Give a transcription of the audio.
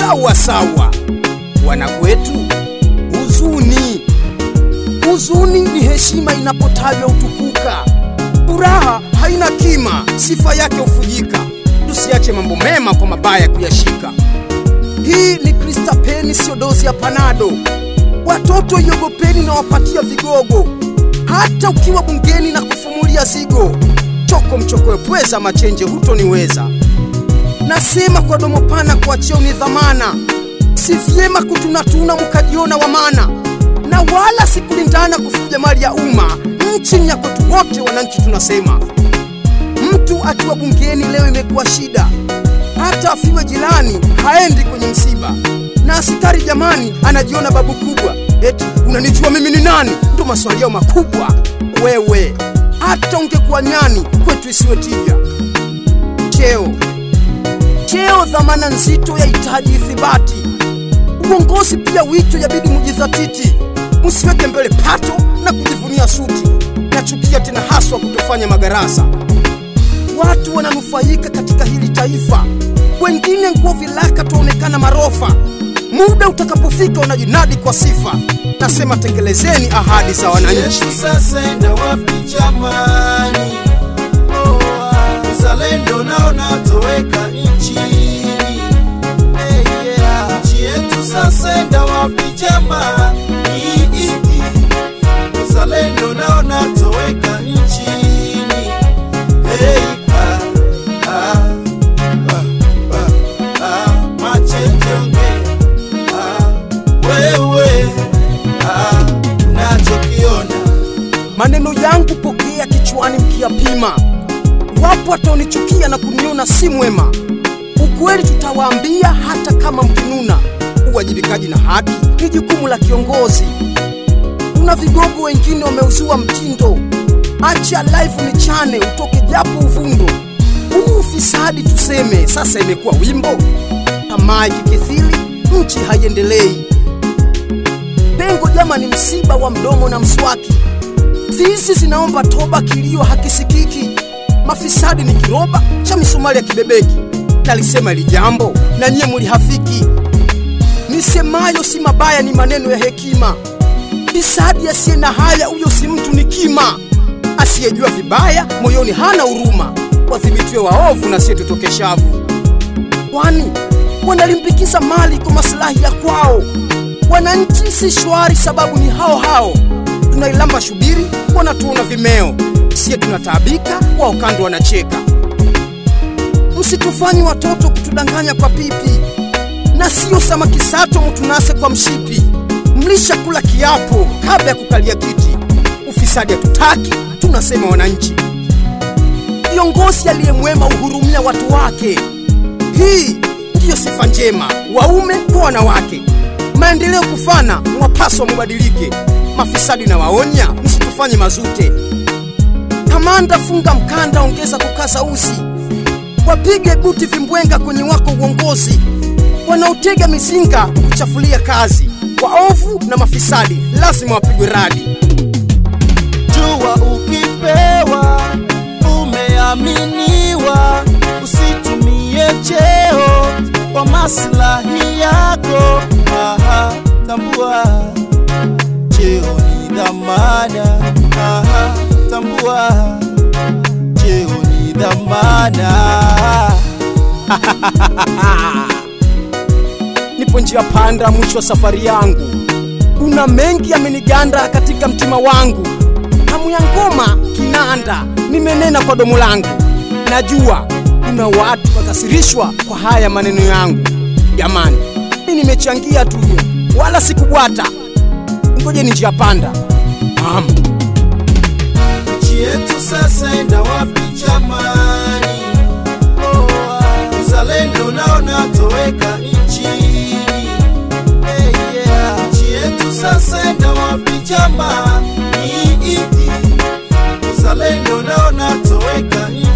sawa sawa. Wanakwetu, huzuni huzuni ni heshima inapotajwa utukuka. Furaha haina kima, sifa yake hufujika. Tusiache mambo mema kwa mabaya kuyashika. Hii ni Kristapeni, sio dozi ya panado. Watoto iogopeni na wapatia vigogo, hata ukiwa bungeni na kufumulia zigo. Choko mchokoe pweza, machenje hutoniweza. Nasema kwa domo pana, kwa cheo ni dhamana. Si vyema kutunatuna mkajiona wamana, na wala si kulindana kufuja mali ya umma. Nchi ni ya kwetu wote, wananchi tunasema. Mtu akiwa bungeni leo imekuwa shida, hata afiwe jirani haendi kwenye msiba. Na askari jamani, anajiona babu kubwa, eti unanijua mimi ni nani? Ndo maswali yao makubwa. Wewe hata ungekuwa nyani, kwetu isiwe tija. Cheo cheo, dhamana nzito yahitaji ithibati. Uongozi pia wito, yabidi mujidhatiti, msiweke mbele pato na kujivunia suti. Nachukia tena haswa kutofanya magarasa watu wananufaika katika hili taifa, wengine nguo vilaka tuonekana marofa. Muda utakapofika unajinadi kwa sifa. Nasema tekelezeni ahadi za wananchi. Yesu sasa enda wapi jamani? Oh, ah, uzalendo nao natoweka nchini. Eh, yeah. Nchi yetu sasa enda wapi jamani? Uzalendo nao natoweka nchini. Hey, ah, ah, ah, ah, ah, machenje ongea. Ah, wewe ah, unachokiona Maneno yangu pokea kichwani mkiyapima. Wapo wataonichukia na kuniona si mwema. Ukweli tutawaambia hata kama mkinuna. Uwajibikaji na haki ni jukumu la kiongozi. Kuna vigogo wengine wameuzua mtindo, acha live ni chane utoke japo uvundo. Huu ufisadi tuseme sasa imekuwa wimbo, tamaa ikikithiri nchi haiendelei. Pengo jama ni msiba wa mdomo na mswaki, Fisi zinaomba toba, kilio hakisikiki. Mafisadi ni kiroba cha misumari ya kibebeki. Nalisema ili jambo na nyie mulihafiki. Nisemayo si mabaya, ni maneno ya hekima. Fisadi asiye na haya, huyo si mtu, ni kima. Asiyejua vibaya moyoni hana huruma. Wadhibitiwe waovu na siye tutoke shavu, kwani wanalimbikiza mali kwa maslahi ya kwao. Wananchi si shwari, sababu ni hao hao tunailamba shubiri, wanatuona vimeo, siye tunataabika, wao kando wanacheka. Msitufanyi watoto kutudanganya kwa pipi, na siyo samaki sato mtunase kwa mshipi. Mlisha kula kiapo kabla ya kukalia kiti. Ufisadi hatutaki, tunasema wananchi. Kiongozi aliye mwema uhurumia watu wake. Hii ndiyo sifa njema, waume kwa wanawake. Maendeleo kufana, mwapaswa mubadilike. Mafisadi na waonya, msitufanye mazute. Kamanda, funga mkanda, ongeza kukaza uzi, wapige buti vimbwenga kwenye wako uongozi. Wanaotega mizinga kukuchafulia kazi, waovu na mafisadi lazima wapigwe radi. jua ukipewa umeaminiwa, usitumie cheo kwa maslahi yako. Aha, tambua cheo ni dhamana. Aha, tambua cheo ni dhamana. Nipo njia panda, mwisho wa safari yangu. Kuna mengi yameniganda katika mtima wangu, hamu ya ngoma kinanda, nimenena kwa domo langu. Najua kuna watu wakasirishwa kwa haya maneno yangu. Jamani, mi nimechangia tu, wala sikubwata. Ngoje ni njia panda. Am. nchi yetu sasa enda wapi jamani? Oh, ah, uzalendo nao natoweka nchini. Hey, yeah. Nchi yetu sasa enda wapi jamani? Uzalendo nao natoweka nchini.